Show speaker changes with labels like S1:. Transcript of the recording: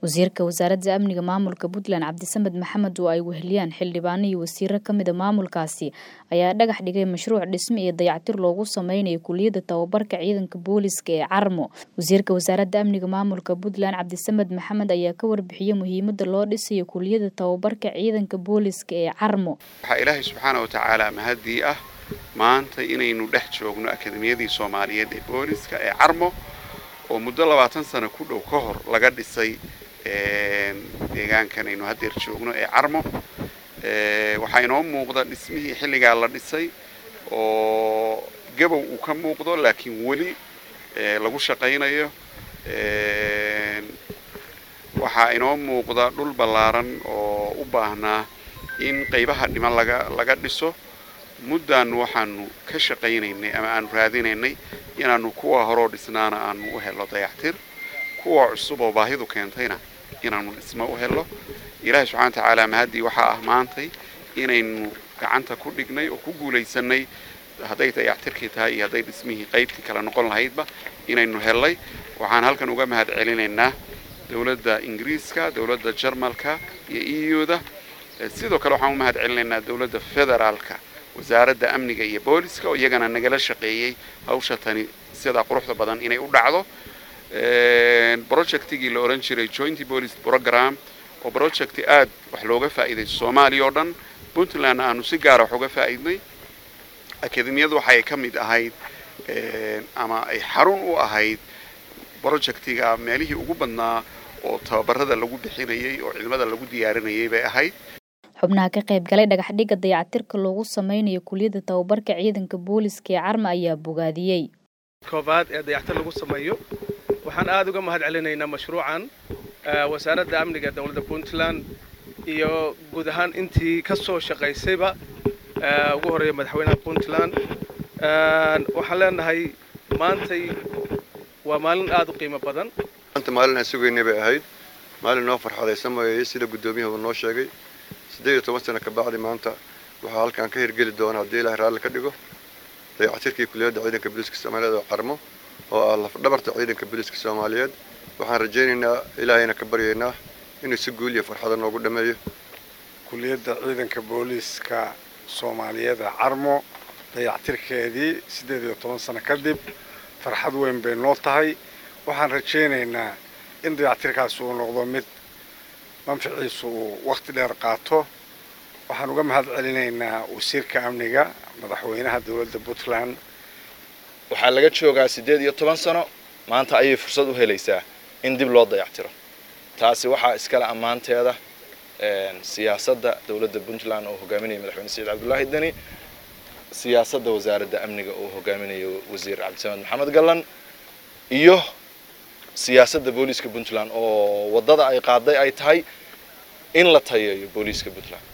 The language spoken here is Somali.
S1: wasiirka wasaaradda amniga maamulka puntland cabdisamed maxamed oo ay weheliyaan xildhibaano iyo wasiiro ka mida maamulkaasi ayaa dhagax dhigay mashruuc dhisme iyo dayactir loogu sameynayo kuliyadda tababarka ciidanka booliska ee carmo wasiirka wasaaradda amniga maamulka puntland cabdisamed maxamed ayaa ka warbixiyey muhiimada loo dhisayo kuliyadda tababarka ciidanka booliska ee carmo
S2: waxaa ilaahay subxaana wa tacaala mahadii ah maanta inaynu dhex joogno akademiyadii soomaaliyeed ee booliska ee carmo oo muddo labaatan sano ku dhow ka hor laga dhisay deegaankan aynu haddeer joogno ee carmo waxaa inoo muuqda dhismihii xilligaa la dhisay oo gabow uu ka muuqdo laakiin weli lagu shaqaynayo waxaa inoo muuqda dhul ballaaran oo u baahnaa in qaybaha dhiman laga laga dhiso muddaanu waxaanu ka shaqaynaynay ama aanu raadinaynay inaanu kuwa horoo dhisnaana aanu u helo dayactir kuwa cusub oo baahidu keentayna inaanu dhismo u helo ilaahay subxana wa tacaala mahaddii waxaa ah maantay inaynu gacanta ku dhignay oo ku guulaysanay hadday dayactirkii tahay iyo hadday dhismihii qaybtii kale noqon lahaydba inaynu hellay waxaan halkan uga mahad celinaynaa dowladda ingiriiska dowladda jarmalka iyo euda sidoo kale waxaan u mahad celinaynaa dowladda federaalka wasaaradda amniga iyo booliska oo iyagana nagala shaqeeyey hawsha tani sidaa quruxda badan inay u dhacdo projectigii la odhan jiray joint police program oo projecti aad wax looga faa'iiday soomaaliya oo dhan puntland aanu si gaara wax uga faa'iidnay akademiyadu waxay ka mid ahayd ama ay xarun u ahayd projectiga meelihii ugu badnaa oo tababarada lagu bixinayay oo ciidamada lagu diyaarinayay bay ahayd
S1: xubnaha ka qayb galay dhagaxdhigga dayactirka loogu sameynayo kuliyadda tababarka ciidanka booliska ee carma ayaa bogaadiyey
S3: koobaad ee dayactir lagu sameeyo waxaan aada uga mahad celinaynaa mashruucan wasaaradda amniga dowladda puntland iyo guud ahaan intii ka soo shaqaysayba ugu horreeya madaxweynaha puntland waxaan leenahay maantay waa maalin aada u qiimo badan
S4: maanta maalin aan sugaynay bay ahayd maalin noo farxadaysan mooyey sida guddoomiyaha uu noo sheegay siddeed iyo toban sano ka bacdi maanta waxaa halkaan ka hirgeli doona haddii ilaahay raalli ka dhigo dayactirkii kuliyadda ciidanka booliiska soomaaliyeed oo carmo oo ah lafdhabarta ciidanka booliiska soomaaliyeed waxaan rajaynaynaa ilaahayna ka baryaynaa inuu si guul iyo farxada noogu dhammeeyo
S5: kuliyadda ciidanka booliiska soomaaliyeed ee carmo dayactirkeedii siddeed iyo toban sano kadib farxad weyn bay noo tahay waxaan rajaynaynaa in dayactirkaasi uu noqdo mid manficiisu uu wakhti dheer qaato waxaan uga mahad celinaynaa wasiirka amniga madaxweynaha dowladda puntland
S6: waxaa laga joogaa siddeed iyo toban sano maanta ayay fursad u helaysaa in dib loo dayactiro taasi waxaa iskale ammaanteeda siyaasadda dowladda puntland oo hogaaminaya madaxweyne saciid cabdullaahi deni siyaasadda wasaaradda amniga oo hogaaminayo wasiir cabdisamed maxamed gallan iyo siyaasadda booliiska puntland oo waddada ay qaaday ay tahay in la tayeeyo booliiska puntland